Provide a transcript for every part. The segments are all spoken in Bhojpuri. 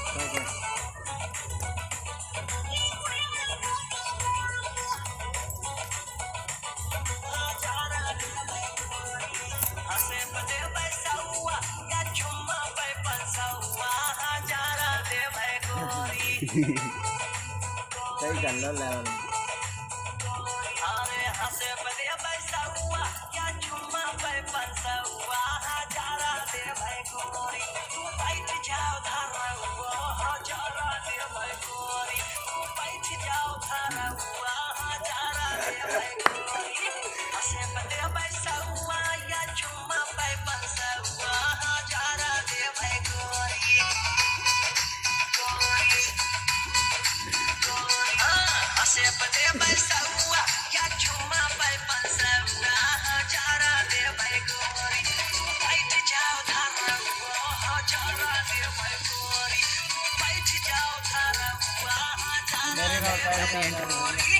सही कर लो लेवल मेरे का पैसा नहीं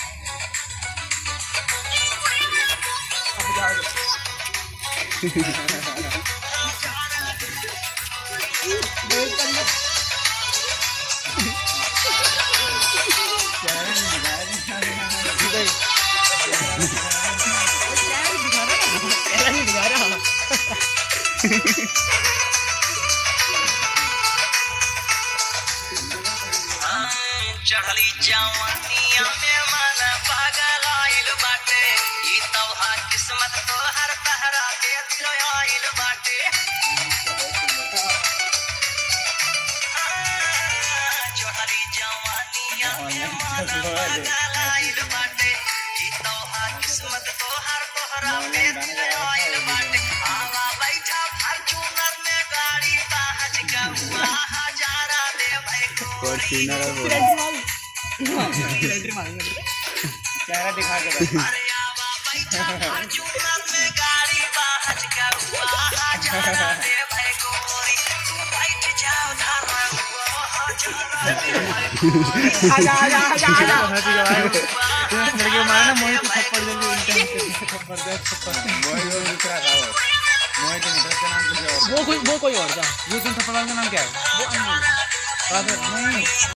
चढ़ली जवानिया में मन पागल आइल बाटे ई तोहार किस्मत तोहर तहरा के दिल आइल बाटे चढ़ली जवानिया में मन पागल आइल बाटे ई तोहार किस्मत तोहर तोहरा के दिल आइल बाटे आवा बैठा फॉर्च्यूनर में गाड़ी बाहज का हुआ हजारा दे भाई गोरी चेहरा दिखा के बस अरे आवा बैठा फॉर्च्यूनर में गाड़ी बाहज का हुआ हजारा दे भाई गोरी तू बैठ जाओ धारा हुआ हजारा दे भाई गोरी आजा आजा आजा आजा लड़के मारना मोही को थप्पड़ थप्पड़ दे थप्पड़ मोही वो दूसरा खाओ मोही के मित्र का नाम कुछ और वो कोई वो कोई और था यूसुफ थप्पड़ का नाम क्या है हजारा नहीं